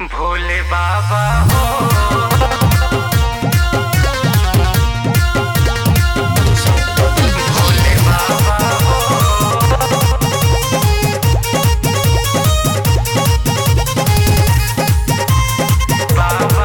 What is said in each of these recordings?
भोले बाबा हो भोले बाबा हो बाबा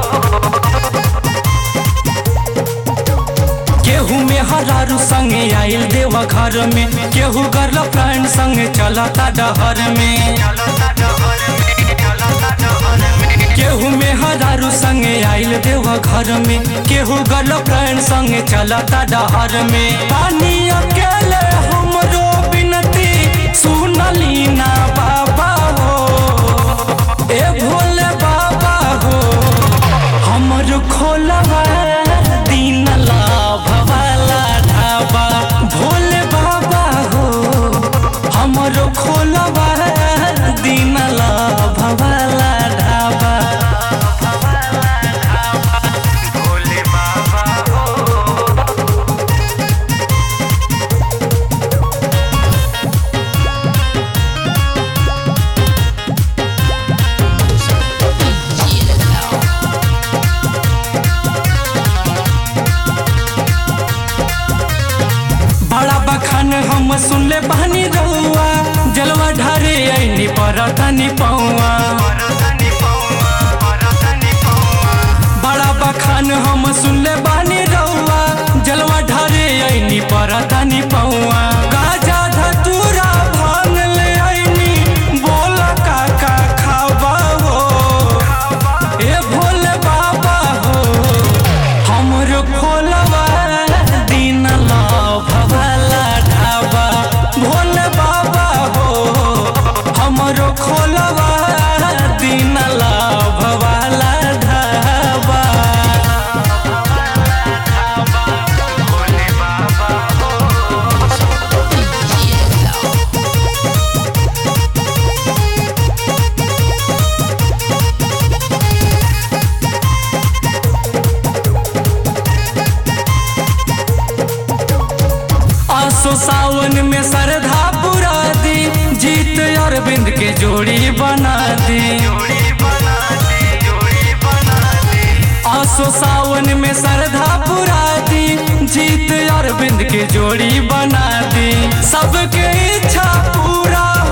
केहू में हरारू संगे आइल देवा घर में केहू गर्लफ्रेंड संगे चलता डहर में चलो ता डहर में चलो ता डहर में केहू में हरारू संगे आइल देवा घर में केहू गर्लफ्रेंड संगे चलता डहर में पानी अकेले हमरो बिनती सुनली ना बाबा हो ए भोले बाबा हो हमर खोलवा दीन लाभ वाला ढाबा भोले बाबा हो हमर खोलवा दीन लाभ वाला ढाबा भोले बाबा हो बड़ा बखान हम सुनले बहनी रहुआ जलवा ढारे ऐनी पर तनी पौआ परतनी पौआ परतनी पौआ बड़ा बखान हम सुनले बानी रहुआ जलवा ढारे ऐनी पर तनी पौआ गाजा धतूरा भांग ले ऐनी बोल काका खाबा हो ए भोले बाबा हो हमर खोलवा दीन लाभ वाला ढाबा भोले बाबा हो हमर खोलवा दीन लाभ वाला ढाबा भोले बाबा हो आसो सावन में श्रद्धा पुरा दी जीत अरविंद के जोड़ी बना दी जोड़ी बना दी जोड़ी बना दी आसो सावन में श्रद्धा पुरा दी जीत अरविंद के जोड़ी बना दी सबके इच्छा पूरा